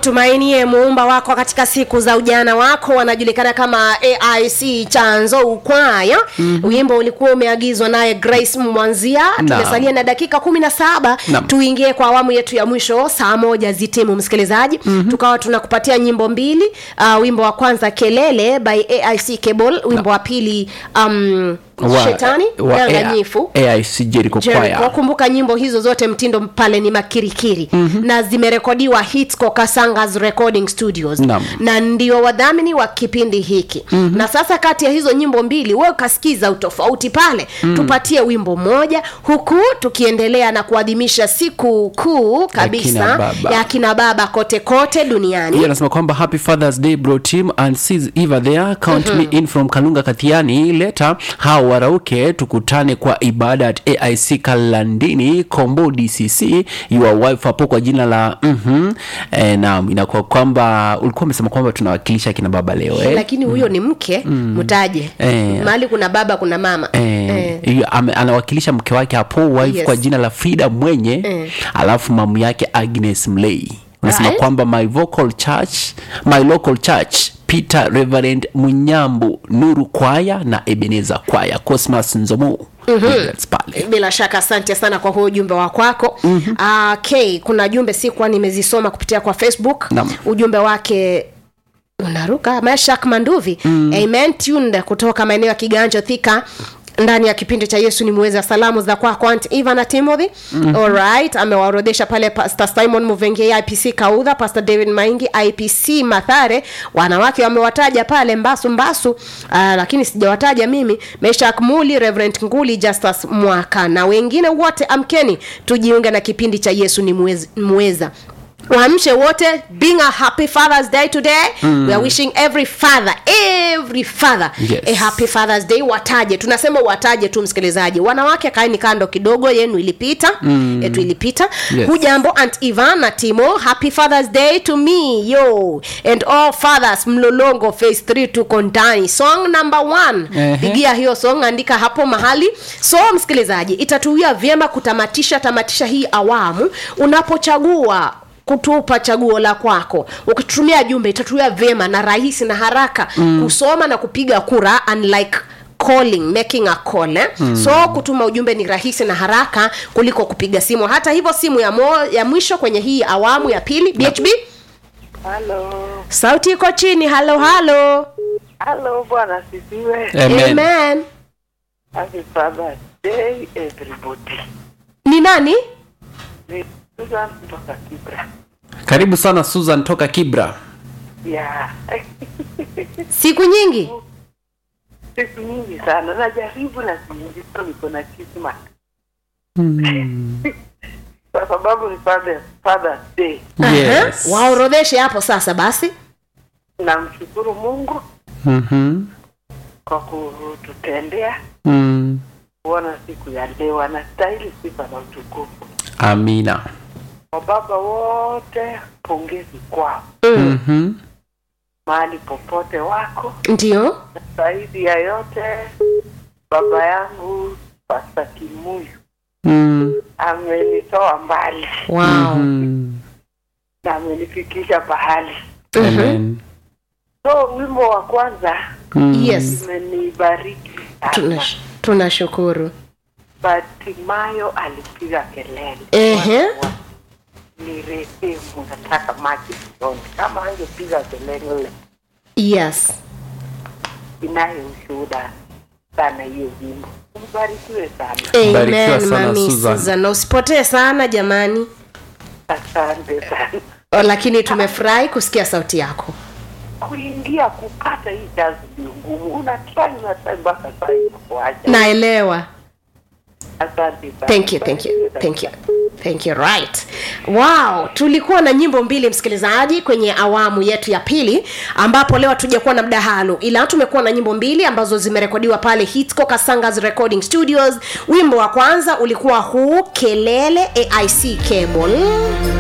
mtumainie muumba wako katika siku za ujana wako wanajulikana kama aic chanzo ukwaya mm-hmm. wimbo ulikuwa umeagizwa naye grace mwanzia tumesalia na dakika kumi na saba Naam. tuingie kwa awamu yetu ya mwisho saa moja zitimu msikilizaji mm-hmm. tukawa tunakupatia nyimbo mbili uh, wimbo wa kwanza kelele by aic cable wimbo wa pili um, shetani danganyifu aic jericho Jericho. choir kumbuka nyimbo hizo zote mtindo pale ni makirikiri mm-hmm. na zimerekodiwa hitsco kasangas recording studios Naam. na ndio wadhamini wa kipindi hiki mm-hmm. na sasa kati ya hizo nyimbo mbili we ukasikiza utofauti pale mm. tupatie wimbo moja huku tukiendelea na kuadhimisha siku kuu kabisa kina baba. ya kina baba kote kote duniani Yeye anasema kwamba happy fathers day bro team and sees eva there count me in from kalunga kathiani leta hao warauke tukutane kwa ibada at aic kalandini kombo dcc your wife hapo kwa jina la mm-hmm. e, naam inakuwa kwamba ulikuwa umesema kwamba tunawakilisha kina baba leo eh? lakini huyo ni mke mtaje Eh. mahali kuna baba kuna mama Eh, hiyo ame- anawakilisha mke wake hapo wife Yes. kwa jina la frida mwenye Eh. alafu mamu yake agnes mlei unasema Right. kwamba my vocal church my local church peter reverend munyambu nuru kwaya na ebeneza kwaya cosmas nzomo Highlands pale bila shaka asante sana kwa huo ujumbe wa kwako mm-hmm. uh, k kuna jumbe sikuwa nimezisoma kupitia kwa facebook Naam. ujumbe wake unaruka mashak manduvi mm. amen tunde kutoka maeneo ya kiganjo thika ndani ya kipindi cha yesu ni muweza salamu za kwako aunt eva na timothy mm-hmm. alright amewaorodhesha pale pastor simon muvenge ipc kaudha pastor david maingi ipc mathare wanawake wamewataja pale mbasu mbasu uh, lakini sijawataja mimi meshak muli reverend nguli justus mwaka na wengine wote amkeni tujiunge na kipindi cha yesu ni muweza, muweza waamshe wote being a happy fathers day today mm. we are wishing every father every father Yes. a happy fathers day wataje tunasema wataje tu msikilizaji wanawake kaeni kando kidogo yenu ilipita mm. yetu ilipita Yes. hujambo aunt ivan na timo happy fathers day to me yo and all fathers mlolongo phase 3 tuko ndani song number one Ehe. pigia hiyo song andika hapo mahali so msikilizaji itatuia vyema kutamatisha tamatisha hii awamu unapochagua kutupa chaguo la kwako ukitumia jumbe itatuia vyema na rahisi na haraka mm. kusoma na kupiga kura unlike calling making a call eh? mm. so kutuma ujumbe ni rahisi na haraka kuliko kupiga simu hata hivyo simu ya, mo, ya mwisho kwenye hii awamu ya pili bhb Halo, sauti iko chini halo halo halo bwana sisiwe. Amen. amen Happy Father's Day everybody. ni nani Ni Susan kutoka Kibra. karibu sana susan toka kibra Yeah. siku nyingi Siku nyingi sana najaribu na sinyingi so niko na kisma kwa sababu ni Father, Father's Day. yes. Aha. waorodheshe hapo sasa basi Namshukuru Mungu mm-hmm. kwa kututendea mm. kuona siku ya leo. Anastahili sifa na utukufu. amina Wababa wote, pongezi kwao mm-hmm. mahali popote wako. ndio zaidi ya yote baba yangu pasta kimuyu mm. amenitoa mbali wow. mm. na amenifikisha pahali Amen. so wimbo wa kwanza Mm. yes imenibariki sana Tunash- tunashukuru batimayo alipiga kelele Ehe. Watu wa- ni rehemu nataka maji usoni kama angepiga kelele yes inayo ushuhuda sana hiyo wimbo mbarikiwe sana Barikiwa amen sana, mami Susan. Susan. na usipotee sana jamani asante sana O, lakini tumefurahi kusikia sauti yako kuingia kupata hii kazi ni ngumu unatrai unatrai mpaka saa inakuacha naelewa asante sana thank you thank you thank you thank you right wow tulikuwa na nyimbo mbili msikilizaji kwenye awamu yetu ya pili ambapo leo hatujakuwa na mdahalo ila tumekuwa na nyimbo mbili ambazo zimerekodiwa pale hitco kasangas recording studios wimbo wa kwanza ulikuwa huu kelele aic cable